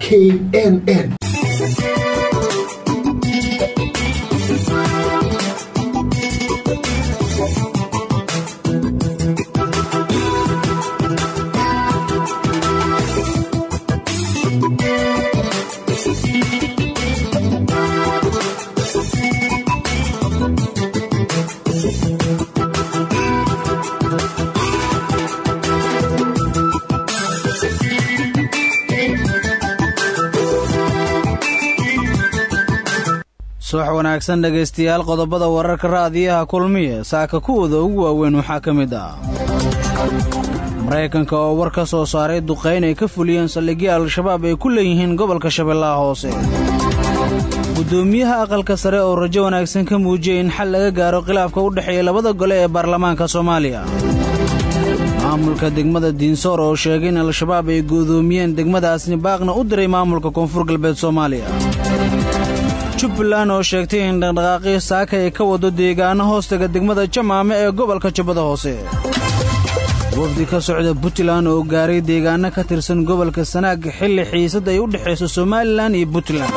k n n subax wanaagsan dhegaystayaal qodobada wararka raadiyaha kulmiya saaka kuwooda ugu waaweyn waxaa ka mid ah maraykanka oo war ka soo saaray duqayn ay ka fuliyeen saldhigyo al-shabaab ay ku leeyihiin gobolka shabeellaha hoose guddoomiyaha aqalka sare oo rajo wanaagsan ka muujiyey in xal laga gaaro khilaafka u dhexeeya labada gole ee baarlamaanka soomaaliya maamulka degmada diinsoor oo sheegay in al-shabaab ay go'doomiyeen degmadaasni baaqna u diray maamulka koonfur galbeed soomaaliya jubbaland oo sheegtay in dhaqdhaqaaqii saaka ay ka wado deegaano hoostaga degmada jamaame ee gobolka jubbada hoose wafdi ka socda puntland oo gaaray deegaano ka tirsan gobolka sanaag xilli xiisad ay u dhexayso somalilan iyo puntland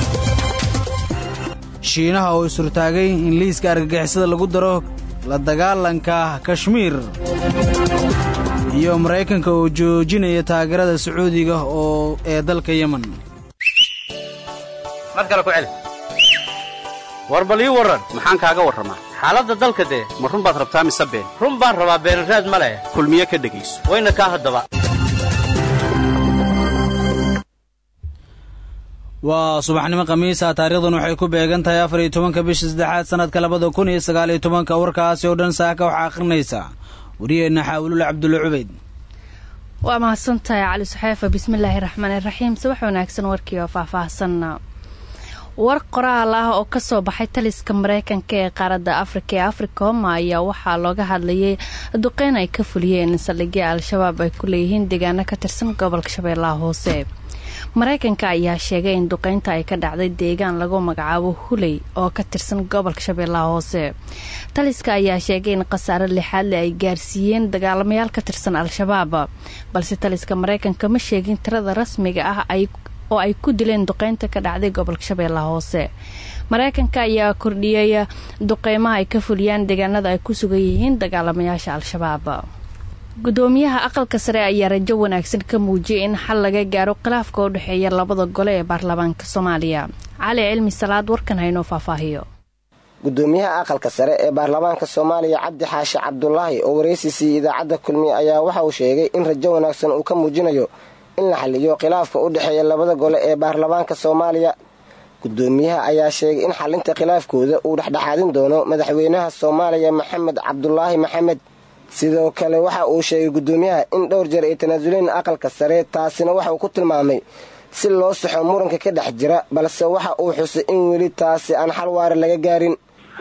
shiinaha oo isurtaagay in liiska argagixisada lagu daro la dagaalanka kashmiir iyo maraykanka oo joojinaya taageerada sacuudiga oo ee dalka yemen mar kale ku celi war bal ii warran maxaan kaaga warramaa xaaladda dalka dee ma run baad rabtaa mise been run baan rabaa beenaraad ma leh kulmiye ka dhegayso wayna kaa haddaba waa subaxnimo khamiisa taarikhdan waxay ku beegan tahay afar iyo tobanka bisha saddexaad sannadka labada kun iyo sagaal iyo tobanka warkaasi oo dhan saaka waxaa akhrinaysa wariyeenna xaawilul cabdulla cubayd waa mahadsantahay cali suxeefa bismillaahi raxmaani raxiim subax wanaagsan warkii oo faahfaahsan war qoraal ah oo kasoo baxay taliska mareykanka ee qaaradda afrika ee africom ayaa waxaa looga hadlayay duqeyn ay ka fuliyeen saldhigya al-shabaab ay ku leeyihiin deegaano ka tirsan gobolka shabeellaha hoose mareykanka ayaa sheegay in duqeynta ay ka dhacday deegaan lagu magacaabo huley oo ka tirsan gobolka shabeellaha hoose taliska ayaa sheegay in khasaaro lixaadle ay gaarsiiyeen dagaalamayaal ka tirsan al-shabaab balse taliska mareykanka ma sheegin tirada rasmiga ah oo ay ku dileen duqeynta ka dhacday gobolka shabeellaha hoose mareykanka ayaa kordhiyay duqeymaha ay ka fuliyaan deegaanada ay ku sugan yihiin dagaalamayaasha al-shabaab gudoomiyaha aqalka sare ayaa rajo wanaagsan ka muujiyay in xal laga gaaro khilaafka u dhexeeya labada gole ee baarlamaanka soomaaliya cali cilmi salaad warkan haynoo faahfaahiyo gudoomiyaha aqalka sare ee baarlamaanka soomaaliya cabdi xaashi cabdulaahi oo waraysiisii idaacadda kulmiye ayaa waxa uu sheegay in rajo wanaagsan uu ka muujinayo in la xaliyo khilaafka u dhexeeya labada gole ee baarlamaanka soomaaliya gudoomiyaha ayaa sheegay in xalinta khilaafkooda uu dhexdhexaadin doono madaxweynaha soomaaliya maxamed cabdulaahi maxamed sidoo kale waxa uu sheegay gudoomiyaha in dhowr jeer ay tanaasuleen aqalka sare taasina waxa uu ku tilmaamay si loo saxo muranka ka dhex jira balse waxa uu xusay in weli taasi aan xal waara laga gaarin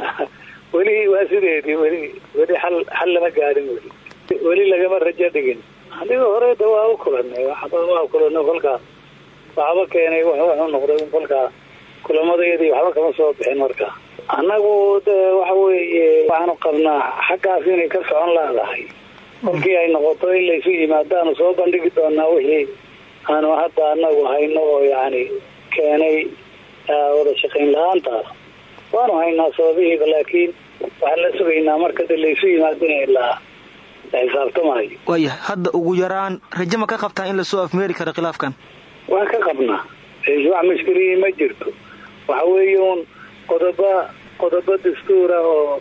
weli waa sideedii weli weli xal xal lama gaarin weli weli lagama rajo dhigin aniga horeda waa u kulanay waa kulanay kolkaa waxba keenay wuxuu noqday kolkaa kulamadayadii waxba kama soo bixin markaa annagu de waxa weeye waxaanu qabnaa xaggaas inay ka socon laadahay kolkii ay noqoto in laysu yimaadaanu soo bandhigi doonaa wixii aanu hadda anagu hayno oo yani keenay wada shaqayn la-aantaas waanu haynaa sababihiiba laakiin waxaan la sugaynaa marka de laysu yimaado in la xisaabtamayo waaya hadda ugu yaraan raje ma ka qabtaa in lasoo afmeeri karo khilaafkan waan ka qabnaa wax mushkiliyi ma jirto waxa weeye uun qodoba qodobo dastuura oo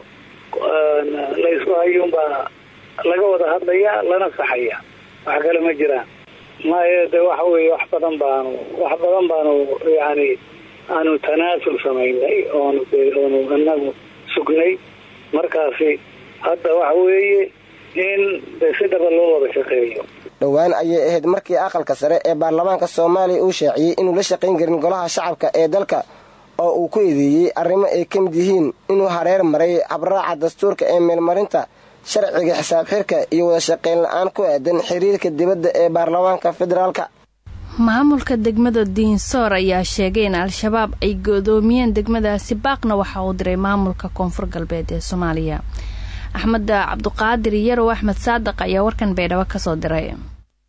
laysku hayuunbaa laga wada hadlaya lana saxaya wax kale ma jiraan maya de waxa weeye wax badan baanu wax badan baanu yani aanu tanaasul samaynay oonu oonu inagu sugnay markaasi hadda waxa weeye in de si dhaba loo wada shaqeeyo dhowaan ayay ahayd markii aqalka sare ee baarlamaanka soomaaliya uu shaaciyey inuu la shaqayn karin golaha shacabka ee dalka oo uu ku eedeeyey arrimo ay ka mid yihiin inuu hareer maray habraaca dastuurka ee meelmarinta sharciga xisaab xirka iyo wada shaqayn la-aan ku aadan xiriirka dibadda ee baarlamaanka federaalka maamulka degmada diinsoor ayaa sheegay in al-shabaab ay godoomiyeen degmadaasi baaqna waxa uu diray maamulka koonfur galbeed ee soomaaliya axmed cabduqaadir yarow axmed saadiq ayaa warkan baydhabo kasoo diray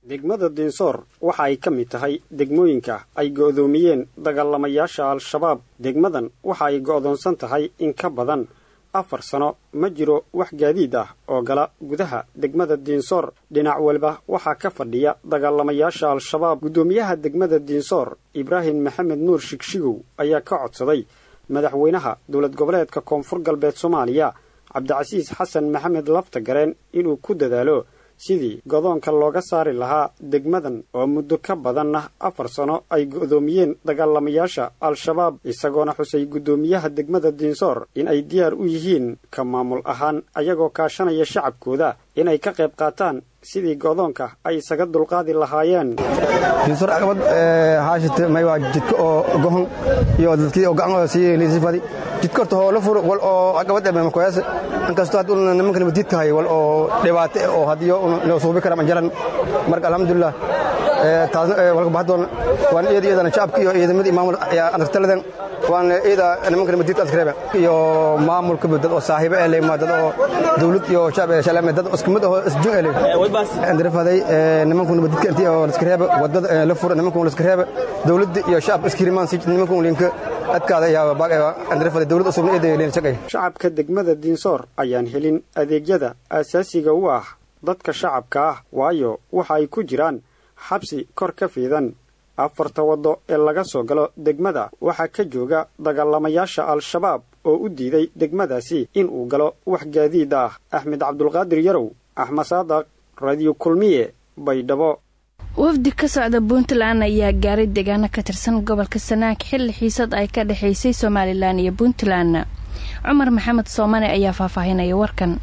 degmada diinsoor waxa ay ka mid tahay degmooyinka ay go'doomiyeen dagaalamayaasha al-shabaab degmadan waxa ay go'doonsan tahay in ka badan afar sano ma jiro wax gaadiid ah oo gala gudaha degmada diinsoor dhinac waliba waxaa ka fadhiya dagaalamayaasha al-shabaab guddoomiyaha degmada diinsoor ibraahim maxamed nuur shigshigow ayaa ka codsaday madaxweynaha dowlad goboleedka koonfur galbeed soomaaliya cabdicasiis xasan maxamed laftagareen inuu ku dadaalo sidii godoonka looga saari lahaa degmadan oo muddo ka badanna afar sano ay go'doomiyeen dagaalamayaasha al-shabaab isagoona xusay guddoomiyaha degmada diinsoor in ay diyaar u yihiin ka maamul ahaan ayagoo kaashanaya shacabkooda inay ka qayb qaataan sidii godoonka ay isaga dulqaadi lahaayeen diinsoor caqabad haashite may waa jidka oo gohon iyo dadkii oo gacan sii liisifadi jidka horta hoo la furo wal oo caqabad ema makoyaas inkastoo had una nimankan madiidka hay wal oo dhibaato oo hadiyo inoo suubi kara manjaran marka alxamdulilah taasna walka baxdoon waan iyada iyadana shacabka iyo ciidamadii maamul anartaladan waan iyada nimankan madiidka askreeba iyo maamulka dad oo saaxiibo ee leema dad oo dawlad iyo shacab ee shalame dad isku mid oo isjun ee andirafaday nimankuna madiidka intii oo laskareeba wadada la furo nimankuna laskareeba dawladda iyo shacab iskirimaan si nimankuna linka adkaada ayaa baag andirafaday dawlad usubna iyada leena shaqay shacabka degmada diinsoor ayaan helin adeegyada aasaasiga u ah dadka shacabka ah waayo waxa ay ku jiraan xabsi kor ka fiidan afarta waddo ee laga soo galo degmada waxaa ka jooga dagaalamayaasha al-shabaab oo u diiday degmadaasi in uu galo wax gaadiid ah axmed cabdulqaadir yarow axmed saadaq radiyo kulmiye baydhabo wafdi ka socda puntland ayaa gaaray deegaano ka tirsan gobolka sanaag xilli xiisad ay ka dhexaysay somalilan iyo puntland cumar maxamed soomane ayaa faahfaahinaya warkan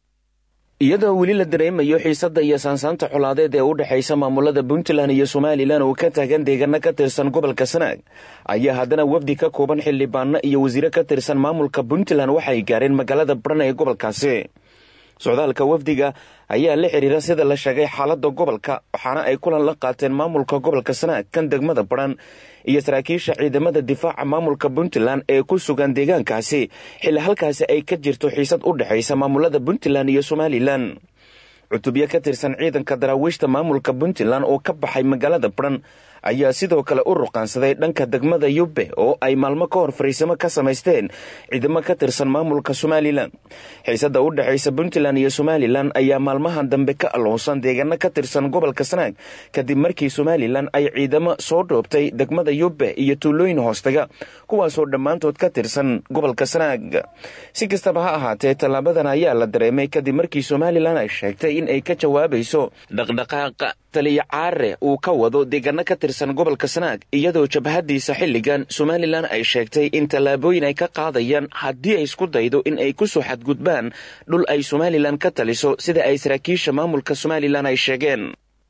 iyadoo weli la dareemayo xiisadda iyo saansaanta colaadeed ee u dhexaysa maamulada puntland iyo somalilan oo ka taagan deegaano ka tirsan gobolka sanaag ayaa haddana wafdi ka kooban xildhibaano iyo wasiire ka tirsan maamulka puntland waxay gaareen magaalada baran ee gobolkaasi socdaalka wafdiga ayaa la xiriira sida la sheegay xaaladda gobolka waxaana ay kulan la qaateen maamulka gobolka sanaag kan degmada baran iyo saraakiisha ciidamada difaaca maamulka puntland ee ku sugan deegaankaasi xilli halkaasi ay ka jirto xiisad u dhexaysa maamulada puntland iyo somalilan cutubyo ka tirsan ciidanka daraawiishta maamulka puntland oo ka baxay magaalada baran ayaa sidoo kale u ruqaansaday dhanka degmada yubbe oo ay maalmo ka hor fariisimo ka samaysteen ciidamo ka tirsan maamulka somalilan xiisadda u dhexaysa puntland iyo somalilan ayaa maalmahan dambe ka aloonsan deegaano ka tirsan gobolka sanaag kadib markii somalilan ay ciidamo soo dhoobtay degmada yubbe iyo tuulooyin hoostaga kuwaasoo dhammaantood ka tirsan gobolka sanaag si kastaba ha ahaatee tallaabadan ayaa la dareemay kadib markii somalilan ay sheegtay in ay ka jawaabayso dhaqdhaqaaqa taliya caare uu ka wado deegaano ka tirsan gobolka sanaag iyadoo jabhadiisa xilligan somalilan ay sheegtay in tallaabooyin ay ka qaadayaan haddii ay isku daydo in ay ku soo xadgudbaan dhul ay somalilan ka taliso sida ay saraakiisha maamulka somalilan ay sheegeen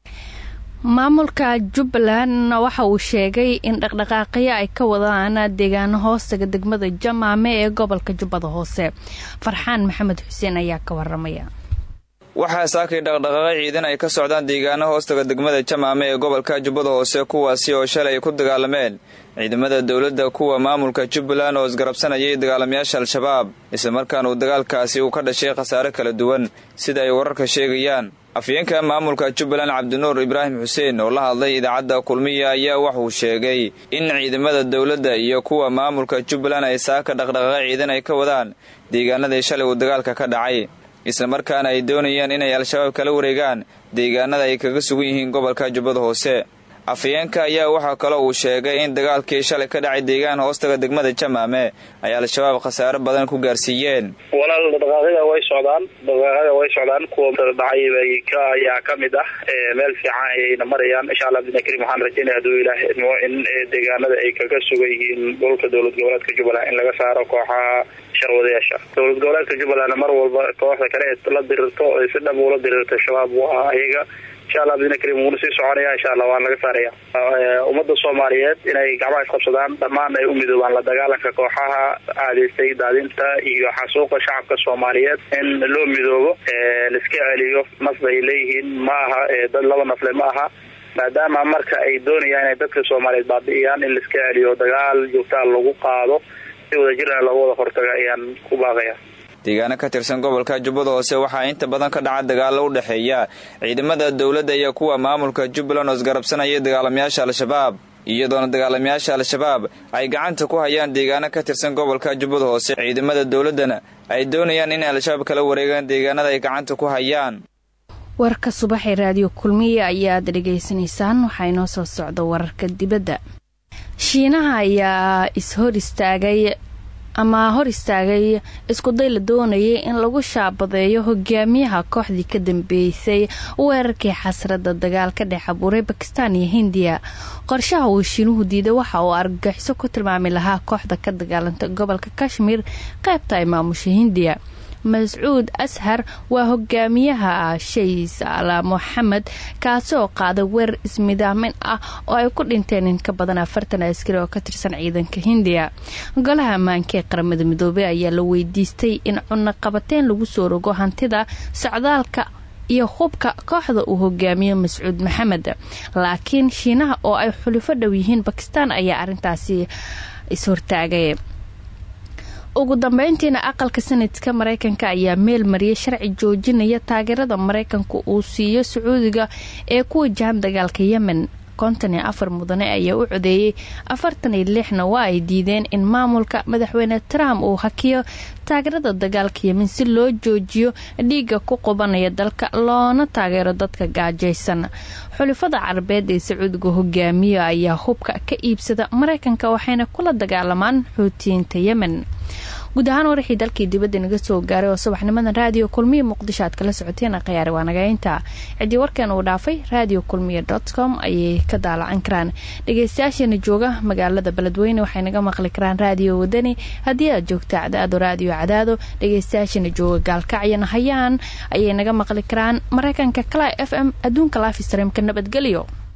maamulka jubbaland waxa uu sheegay in dhaqdhaqaaqyo ay ka wadaan deegaano hoostaga degmada jamaame ee gobolka jubbada hoose farxaan maxamed xuseen ayaa ka waramaya waxaa saakay dhaqdhaqaaqyo ciidan ay ka socdaan deegaano hoostaga degmada jamaame ee gobolka jubbada hoose kuwaasi oo shalay ay ku dagaalameen ciidamada dowladda kuwa maamulka jubbaland oo isgarabsanayay dagaalamayaasha al-shabaab islamarkaana uu dagaalkaasi uu ka dhashay khasaare kala duwan sida ay wararka sheegayaan afyeenka maamulka jubbaland cabdinuur ibraahim xuseen oo la hadlay idaacadda kulmiya ayaa waxuu sheegay in ciidamada dowladda iyo kuwa maamulka jubbaland ay saaka dhaqdhaqaaqyo ciidan ay ka wadaan deegaanadii shalay uu dagaalka ka dhacay islamarkaana ay doonayaan inay al-shabaab kala wareegaan deegaanada ay kaga sugan yihiin gobolka jubbada hoose afayeenka ayaa waxaa kaloo uu sheegay in dagaalkii shalay ka dhacay deegaan hoostaga degmada jamaame ay al-shabaab khasaare badan ku gaarsiiyeen walaal dhaqaaqyada way socdaan dhaqaaqyada way socdaan kuwa dhacay bay ka ayaa ka mid ah meel fiican ayayna marayaan insha allah bidna karim waxaan rajaynaya hadduu ilaah idmo in deegaanada ay kaga sugan yihiin dhulka dowlad goboleedka jubbaland in laga saaro kooxaha sharwadayaasha dowlad goboleedka jubbaland mar walba kooxda kale ee la dirirto si dhab ula dirirta shabaab waa ayaga insha allah bidna karim wuuna sii soconaya insha allah waan laga saaraya ummadda soomaaliyeed inay gacmaha isqabsadaan dhammaan ay u midoobaan la dagaalanka kooxaha aadaystay daadinta iyo xasuuqa shacabka soomaaliyeed in loo midoobo laiska celiyo naf bay leeyihiin ma aha dad laba nafle ma aha maadaama marka ay doonayaan inay dadka soomaaliyeed baabi'iyaan in laiska celiyo dagaal joogtaa lagu qaado si wadajirna looga wada hortaga ayaan ku baaqaya deegaano ka tirsan gobolka jubbada hoose waxaa inta badan ka dhaca dagaalo u dhexeeya ciidamada dowladda iyo kuwa maamulka jubbaland oo isgarabsanaya dagaalamayaasha al-shabaab iyadoona dagaalamayaasha al-shabaab ay gacanta ku hayaan deegaano ka tirsan gobolka jubbada hoose ciidamada dowladdana ay doonayaan in al-shabaab kala wareegaan deegaanada ay gacanta ku hayaan warka subaxee raadiyo kulmiye ayaad dhegaysanaysaan waxaa inoo soo socda wararka dibadda shiinaha ayaa ishor istaagay ama hor istaagay iskuday la doonayay in lagu shaabadeeyo hogaamiyaha kooxdii ka dambeysay weerarkii xasrada dagaal ka dhex abuuray bakistan iyo hindiya qorshaha uu shiinuhu diiday waxa uu argagixiso ku tilmaami lahaa kooxda ka dagaalanta gobolka kashmir qaybta ay maamusha hindiya mascuud ashar waa hogaamiyaha shays ala moxamed kaasi oo qaaday weerar ismidaamin ah oo ay ku dhinteen in ka badan afartan askari oo ka tirsan ciidanka hindiya golaha ammaanka ee qaramada midoobey ayaa la weydiistay in cunno qabateen lagu soo rogo hantida socdaalka iyo hubka kooxda uu hogaamiyo mascuud maxamed laakiin shiinaha oo ay xulifo dhow yihiin bakistan ayaa arintaasi is-hortaagay ugu dambeyntiina aqalka sanadka mareykanka ayaa meel mariyay sharci joojinaya taageerada mareykanka uu siiyo sacuudiga ee ku wajahan dagaalka yemen konton iyo afar mudane ayaa u codeeyey afartan iyo lixna waa ay diideen in maamulka madaxweyne trump uu hakiyo taageerada dagaalka yemen si loo joojiyo dhiiga ku qubanaya dalka loona taageero dadka gaajaysan xulifada carabeed ee sacuudiga hogaamiya ayaa hubka ka iibsada mareykanka waxayna kula dagaalamaan xuutiyiinta yemen guud ahaan waraxii dalkii dibadda naga soo gaaray oo subaxnimadan raadiyo kulmiya muqdisho aad kala socoteen khiyaari waa nagaynta ciddii warkan uu dhaafay radio kulmiya dot com ayay ka daalacan karaan dhegeystayaasheena jooga magaalada beledweyne waxay naga maqli karaan raadiyo wadani haddii aad joogta cadaado raadiyo cadaado dhegeystayaasheena jooga gaalkacyana hayaan ayay naga maqli karaan mareykanka kala f m adduunka lafistreamka nabadgelyo